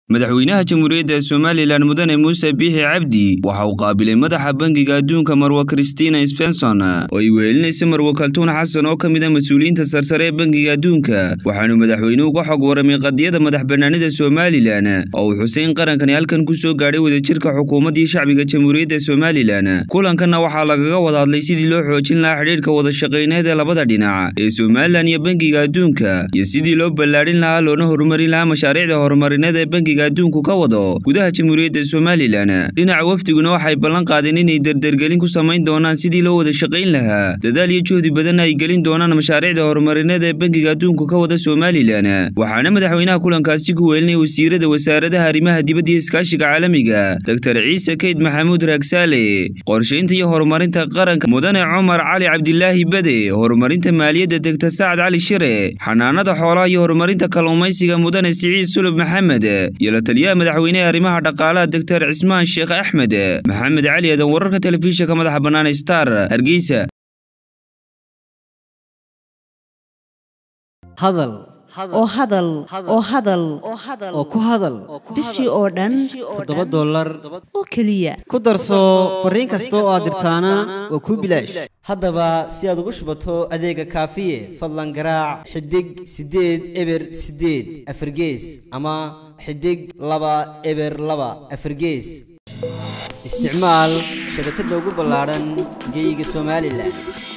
madaxweynaha jamhuuriyadda somalilan mudane muuse biixi cabdi waxa uu qaabilay madaxa bangiga adduunka marwa kristina svenson oo ay wehelinaysa marwo kaltuun xasan oo ka mid a mas-uuliyiinta sarsare ee bangiga adduunka waxaanu madaxweynuhu ka xog waramay qadiyada madax bannaanida somalilan oo uu xusay in qarankani halkan ku soo gaadhay wadajirka xukuumaddii shacbiga jamhuuriyadda somalilan kulankanna waxaa lagaga wada hadlay sidii loo xoojin lahaa xidhiidhka wadashaqayneed ee labada dhinac ee somalilan iyo bangiga adduunka iyo sidii loo ballaadhin lahaa loona horumarin lahaa mashaariicda horumarineed ee bangiga adduunku ka wado gudaha jamhuuriyadda somalilan dhinaca wafdiguna waxay ballan qaadeen inay derdergelin ku samayn doonaan sidii loo wada shaqayn lahaa dadaal iyo juhdi badanna ay gelin doonaan mashaariicda horumarineed ee bangiga adduunku ka wada somalilan waxaana madaxweynaha kulankaasi ku weelinaya wasiirada wasaaradaha arrimaha dibadda iyo iskaashiga caalamiga doctor ciise keyd maxamuud raagsaale qorshaynta iyo horumarinta qaranka mudane cumar cali cabdilaahi bade horumarinta maaliyadda degtor sacad cali shire xanaanada xoolaha iyo horumarinta kalluumaysiga mudane siciid sulub maxamed iyo la taliyaha madaxweynehe arrimaha dhaqaalaha doctor cismaan sheekh axmed maxamed cali aadan wararka telefishinka madaxa bannaan star hargeysa hadal oo hadal oo hadal oo ku hadal bishii oo dhan toddoba dollar oo keliya ku darso fariin kasta oo aad dirtaana waa kuu bilaash haddaba si aad ugu shubato adeega kaafiye fadlan garaac xidig siddeed eber siddeed afargees ama xidig laba eber laba afargees isticmaal shabakadda ugu ballaadhan geeyiga somalilan